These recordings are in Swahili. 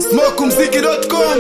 smokumziki.com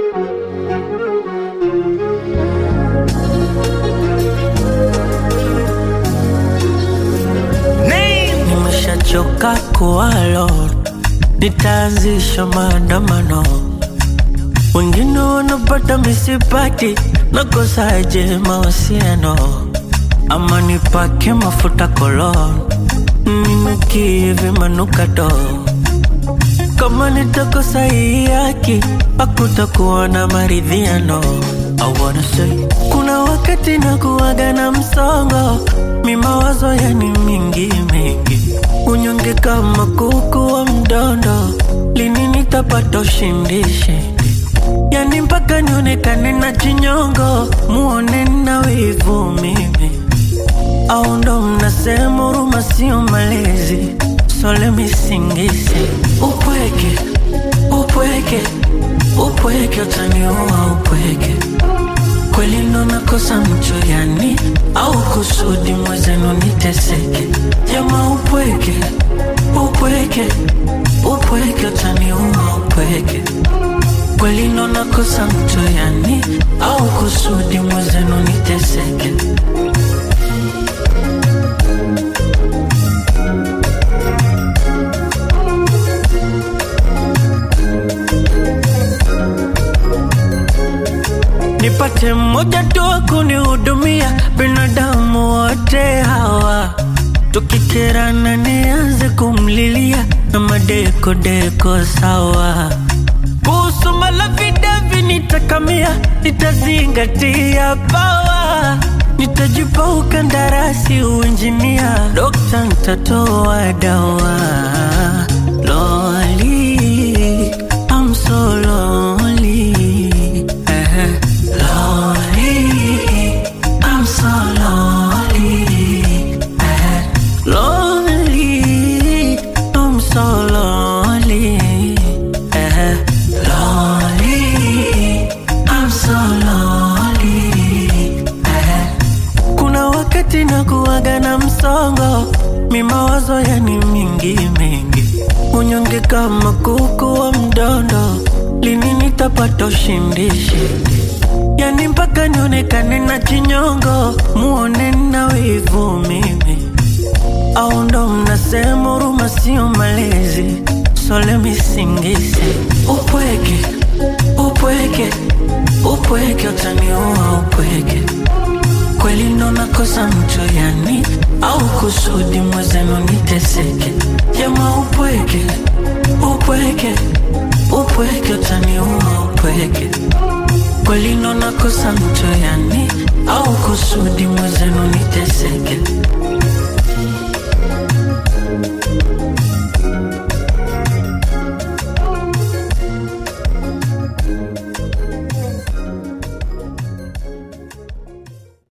Nimeshachoka kuwalo, nitaanzisha maandamano. Wengine wanapata misipati, nakosaje mahusiano? Ama nipake mafuta kolon, ninukie vimanukato. Kama nitakosa hii haki, hakutakuwa na maridhiano. I wanna say, kuna wakati nakuwaga na msongo, mi mawazo yani mingi mingi, unyonge kama kuku wa mdondo, lini nitapata ushindi shindi? Yani mpaka nionekane na chinyongo, muone na wivu mimi au ndo mnasema huruma sio malezi? So let me sing this. Upweke, upweke, upweke utaniua upweke. Kweli ndo nakosa mcho yani, au kusudi mwezenu niteseke? Jama upweke, upweke, upweke utaniua upweke. Kweli ndo nakosa mcho yani, au kusudi mwezenu niteseke? nipate mmoja tu wa kunihudumia, binadamu wote hawa tukikerana, nianze kumlilia na madekodeko sawa. Kuhusu malavidavi nitakamia, nitazingatia pawa, nitajipa ukandarasi uinjinia, dokta nitatoa dawa. Loli, I'm so lonely. Eh, Lonely, I'm so lonely. Eh, Lonely, I'm so lonely. Eh, Lonely, I'm so lonely. Eh, kuna wakati nakuwaga na msongo, mi mawazo yani mingi mingi, unyonge kama kuku wa mdondo, lini nitapata ushindi shindi? Yani mpaka nionekane na chinyongo, muone na wivu mimi, au ndo mnasema huruma sio malezi? So let me sing this. Upweke, upweke, upweke utaniua upweke kweli ndo nakosa mcho yani, au kusudi mwezenu niteseke? Jama upweke, upweke, upweke utaniua upweke. Kweli ndo nakosa mcho yani, au kusudi mwezenu niteseke?